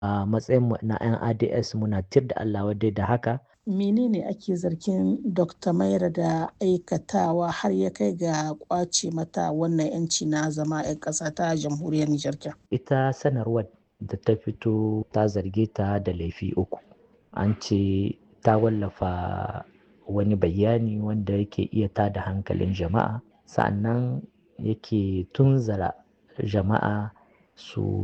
a matsayin na 'yan ads muna tir da allah wadai da haka menene ake zargin dr maira da aikatawa har ya kai ga kwace mata wannan yanci na zama 'yan ƙasa ta jamhuriyar nijar ita sanarwar da ta fito ta zarge ta da laifi uku an ce ta wallafa wani bayani wanda yake iya tada hankalin jama'a sa'annan yake tunzara jama'a su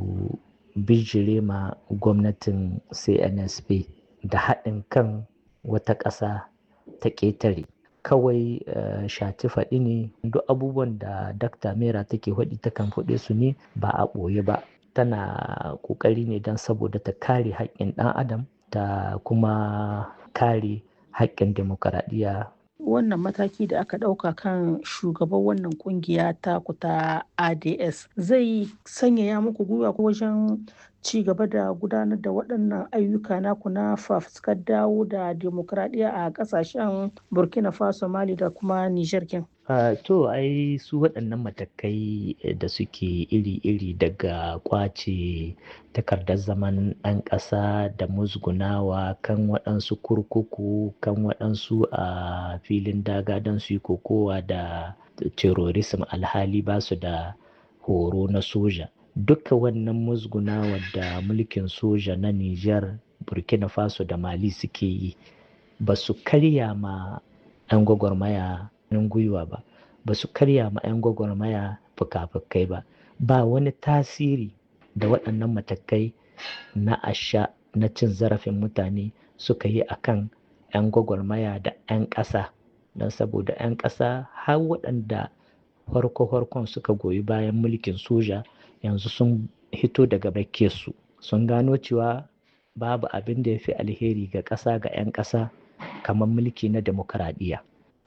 bijire ma gwamnatin cnsp da haɗin kan wata ƙasa ta ƙetare kawai uh, shati faɗi ne duk abubuwan da dakta mera take faɗi takan faɗe su ne ba a ɓoye ba tana ƙoƙari ne don saboda ta kare haƙƙin ɗan adam ta kuma kare haƙƙin demokaradiyya wannan mataki da aka ɗauka kan shugaban wannan kungiya ta kuta ads zai sanyaya muku gwiwa wajen ci gaba da gudanar da waɗannan ayyuka naku na fafuskar dawo da demokradiyya a ƙasashen burkina faso mali da kuma nijar kin Uh, to ai su waɗannan matakai da suke iri-iri daga kwace takardar zaman ɗan ƙasa da musgunawa kan waɗansu kurkuku kan waɗansu a uh, filin daga don su yi kokowa da terrorism alhali ba su da horo na soja duka wannan musgunawa da mulkin soja na Nijar burkina faso da mali suke yi ba su karya ma 'yan gwagwarmaya hannun gwiwa ba ba su karya ma 'yan gwagwarmaya fuka-fukai ba ba wani tasiri da waɗannan matakai na asha na cin zarafin mutane suka yi akan 'yan gwagwarmaya da 'yan ƙasa don saboda 'yan ƙasa har waɗanda farko-farkon suka goyi bayan mulkin soja yanzu sun hito daga su sun gano cewa babu abin da ya fi alheri ga ƙasa ga 'yan ƙasa kamar mulki na demokaradiyya.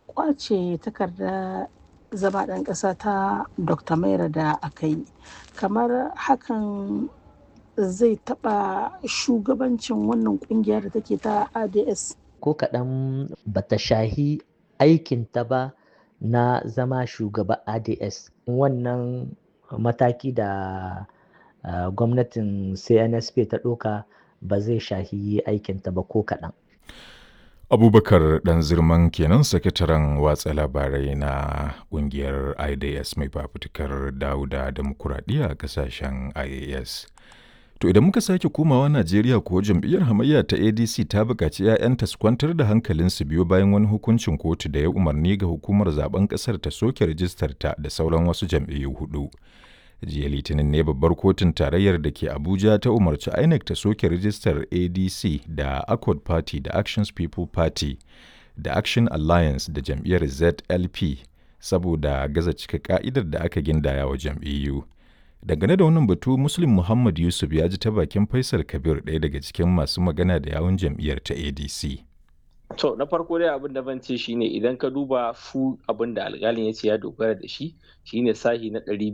kwace takarda zama ɗan ƙasa ta dr maira da aka yi kamar hakan zai taɓa shugabancin wannan ƙungiya da take ta ads ko kaɗan bata shahi aikinta ba na zama shugaba ads wannan mataki da uh, gwamnatin cnsp ta ɗauka ba zai shahi aikinta ba ko kaɗan abubakar dan zirman kenan sakataren watsa labarai na kungiyar idas mai fafutukar dauda demokuraɗiyya a kasashen ias to idan muka sake komawa najeriya ko jam'iyyar hamayya ta adc ta buƙaci 'ya'yanta su kwantar da hankalinsu biyo bayan wani hukuncin kotu da ya umarni ga hukumar zaben ƙasar ta soke rijistar ta da sauran wasu jam'iyyu hudu jiya litinin ne babbar kotun tarayyar da ke abuja ta umarci inec ta soke rijistar adc da accord party da actions people party da action alliance da jam'iyyar zlp saboda gaza cika ka'idar da aka gindaya wa jam'iyyu dangane da wannan batu muslim muhammad yusuf ya ji ta bakin faisal kabir ɗaya daga cikin masu magana da yawun jam'iyyar ta adc To na farko dai abin da ban ce shine idan ka duba fu abin da alƙalin ya ce ya dogara da shi shine sahi na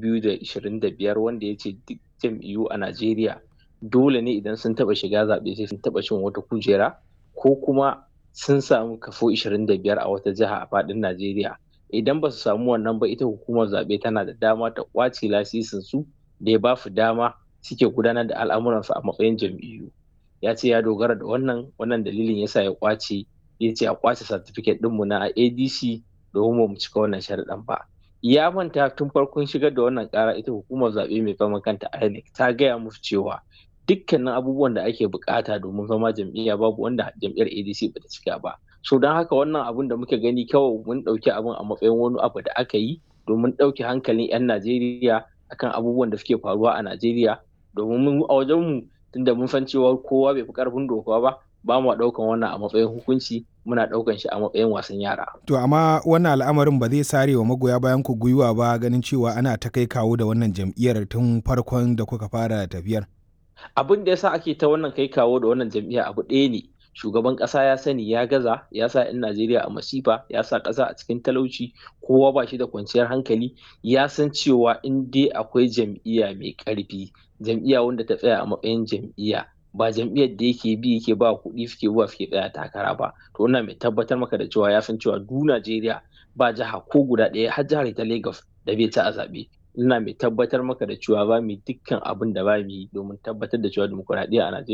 225 wanda ya ce duk jam'iyyu a Najeriya dole ne idan sun taba shiga zaɓe sai sun taba cin wata kujera ko kuma sun samu kafo 25 a wata jiha a faɗin Najeriya. Idan ba su samu wannan ba ita hukumar zaɓe tana da dama ta ƙwace lasisin su da ya ba su dama suke gudanar da al'amuransu a matsayin jam'iyyu. Ya ce ya dogara da wannan wannan dalilin yasa ya ƙwace ya ce a kwace certificate ɗinmu na adc domin mu cika wannan sharaɗin ba ya manta tun farkon shigar da wannan ƙara ita hukumar zaɓe mai fama kanta inec ta gaya musu cewa dukkanin abubuwan da ake bukata domin zama jam'iyya babu wanda jam'iyyar adc ba ta cika ba so don haka wannan abun da muka gani kawai mun ɗauki abun a matsayin wani abu da aka yi domin ɗauke hankalin 'yan najeriya akan abubuwan da suke faruwa a najeriya domin mun a wajenmu tunda mun san cewa kowa bai fi ƙarfin doka ba ba mu ɗaukan wannan a matsayin hukunci muna ɗaukan shi a matsayin wasan yara. To amma wannan al'amarin ba zai sare wa magoya bayan ku gwiwa ba ganin cewa ana ta kai kawo da wannan jam'iyyar tun farkon da kuka fara tafiyar. Abin da yasa ake ta wannan kai kawo da wannan jam'iyya abu ɗaya ne. Shugaban ƙasa ya sani ya gaza ya sa 'yan Najeriya a masifa ya sa ƙasa a cikin talauci kowa ba shi da kwanciyar hankali ya san cewa in dai akwai jam'iyya mai ƙarfi jam'iyya wanda ta tsaya a matsayin jam'iyya ba jam'iyyar da yake bi yake ba kuɗi suke buwa suke tsaya takara ba to wannan mai tabbatar maka da cewa ya san cewa du Najeriya ba jiha ko guda ɗaya har jihar ta Lagos da bai ta a zaɓe ina mai tabbatar maka da cewa ba mu dukkan abin da ba mu yi domin tabbatar da cewa dimokuraɗiyya a Najeriya